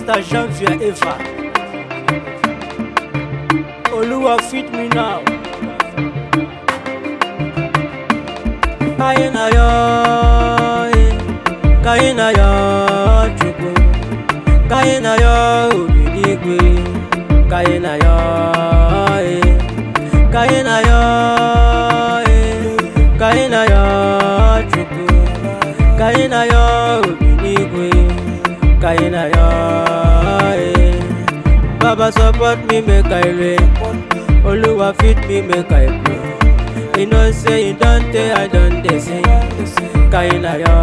Mr. Jean-Pierre Eva. Oluwa feed me now. Kaina yo, eh. kaina yo, chukwu. Kaina yo, obidigwe. Kaina yo, eh. kaina yo, eh. kaina yo, chukwu. Kaina yo, obidigwe. Kaina yo, eh. Baba support me make I rain. Oluwa feed me make I grow. You know say you don't tey I don dey sing. Kaina yo,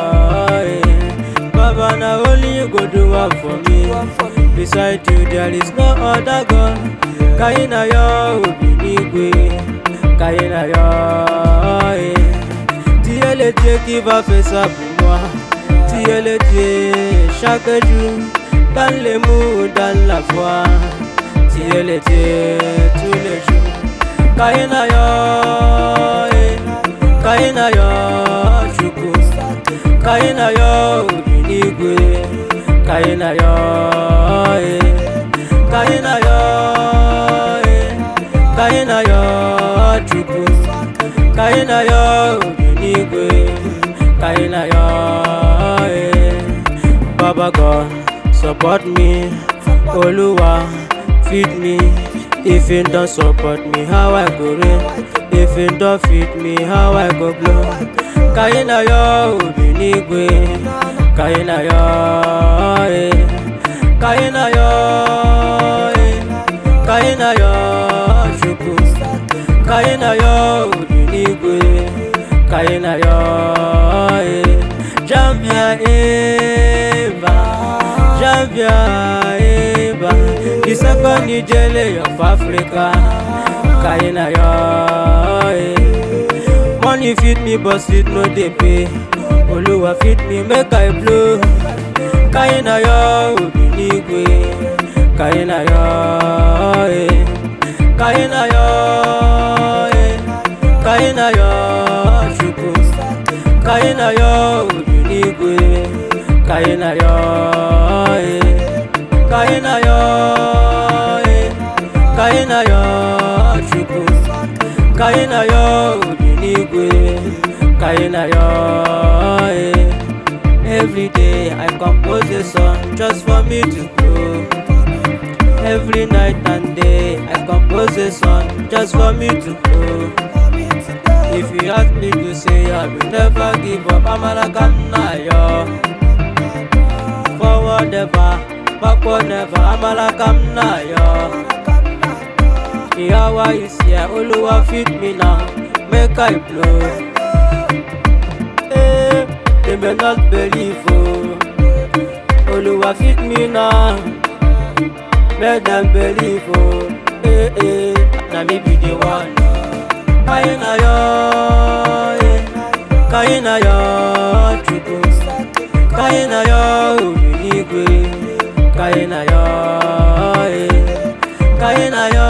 eh. Baba na only you go do one for me. Beside you there is no other God. Kaina yo, Obinigwe. Kaina yo, eh. Tiele tie qui va faire ça pour moi. Tiele tie chaque jour. Dans les mots, dans la foi. Tiele tie tous les jours. Kaina yo, eh. Kaina yo, chukwu. Kaina yo, Obinigwe. Kaina yo, eh. Kaina yo, eh. Kaina yo, chukwu. Kaina yo, Obinigwe. Kaina yo, eh. Baba God, support me. Oluwa, feed me. If you don't support me, how I go rain? If you don't feed me, how I go blow? Kaina yo, Obinigwe. Kaina yo, eh. Kaina yo, eh. Kaina yo, chukwu. Kaina yo, Obinigwe. Kaina yo, eh. Jambia Eva, Jambia Eva. The second Nijele of Africa. Kaina yo, eh. Money feed me, but it no dey pay. Oluwa feed me, make I blow. Kaina yo, Obinigwe. Kaina yo, eh. Kaina yo, eh. Kaina yo, chukwu. Kaina yo, Obinigwe. Kaina yo, eh. Kaina yo, eh. Kaina yo, chukwu. Kaina yo, Obinigwe. Kaina yo, eh. Every day I compose a song just for me to grow. Every night and day I compose a song just for me to grow. If you ask me to say I will never give up, I'm a yo. Forward never, backward never, I'm a yo. The hour is here, Oluwa feed me now, make I blow. Eh, they may not believe, oh. Oluwa feed me now, make them believe, oh. Eh, eh, na me be the one. Kaina yo, eh. Kaina yo, chukwu. Kaina yo, Obinigwe. Kaina yo, eh. Kaina yo,